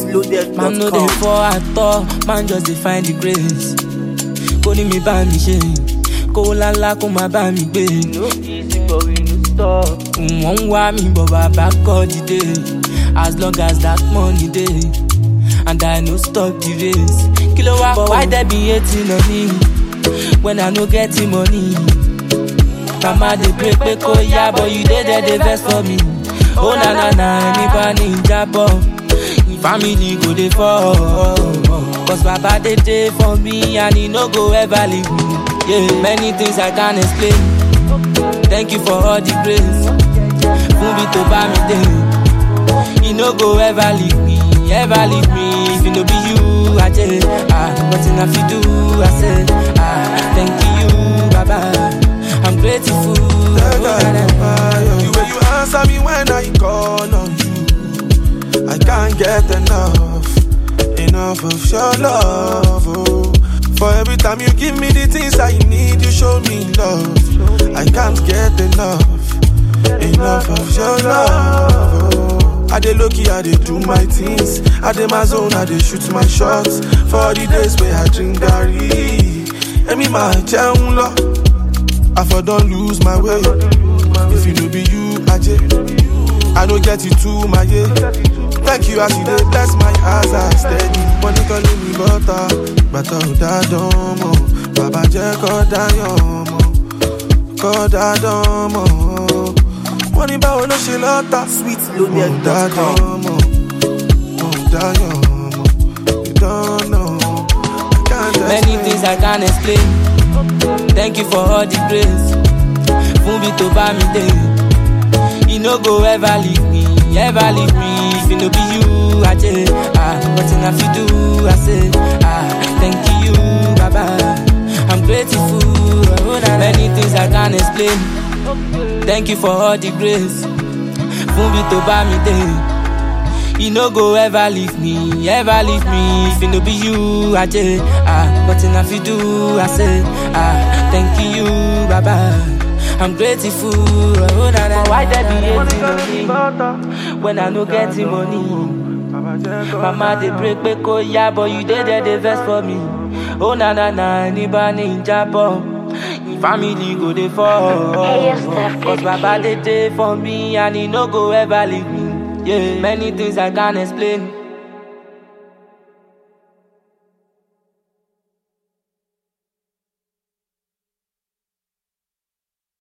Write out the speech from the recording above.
Man no dey sweetloaded.com. fall at all, man just dey find the grace. Kó ní mi bá mi ṣe, kó lálá kó má bá mi gbé. No easy, but we no stop. Wọ́n ń wá mi bọ̀ bàbá kọ́ dìde. As long as that money dey, and I no stop the race. Kí ló wá But why there be hating on me when I no get the money? Mama dey pray pé kó yá, but you dey there dey vex for me. Oh na na na, ẹni bá ní ìjábọ̀, family go dey fall. Cause baba dey dey for me and he no go ever leave me. Yeah, many things I can't explain. Thank you for all the grace. Fún mi tó bá mi dé. He no go ever leave me, ever leave me. If it no be you, I tell ah, nothing I fit do. I say ah, thank you, Baba. I'm grateful. Oh, na, na, na. The way you answer me when I call on you, I can't get enough, enough of your love. Oh. For every time you give me the things I need, you show me love. I can't get enough, enough of your love. Oh. I dey low key, I dey do my things. I dey my zone, I dey shoot my shots. For the days where I drink garri, Emi ma jẹun lọ. I for don lose my way. If you no be you, Aje, I no get it too, my yeah. Thank you as you dey bless my eyes, I steady. Money calling me butter, bàtà ò dá dán mọ́. Bàbá jẹ́ kọ́ dáyọ̀ mọ́, kọ́ dá dán mọ́. Wọ́n ní báwo ló ṣe lọ́ta? Mo dá dán mọ́, mo dáyọ̀ mọ́. You don't know, I can't Many explain. things I can't explain. Thank you for all the grace. Fún mi tó bá mi dé. He no go ever leave me, ever leave me. If it no be you, I tell ah, nothing I fit do. I say ah, thank you, Baba. I'm grateful. Oh, na, na. Many things I can't explain. Thank you for all the grace. Fún mi tó bá mi dé. He no go ever leave me, ever leave me. If it no be you, I tell ah, nothing I fit do. I say ah, thank you, Baba. I'm grateful. Oh, na, na, why there be hating on me when I no get the money? Mama dey pray pé kó yá, but you dey there dey vex for me. Oh na na na, ẹni bá ní ìjábọ̀, family go dey fall. Cause baba dey dey for me and he no go ever leave me. Yeah, many things I can't explain.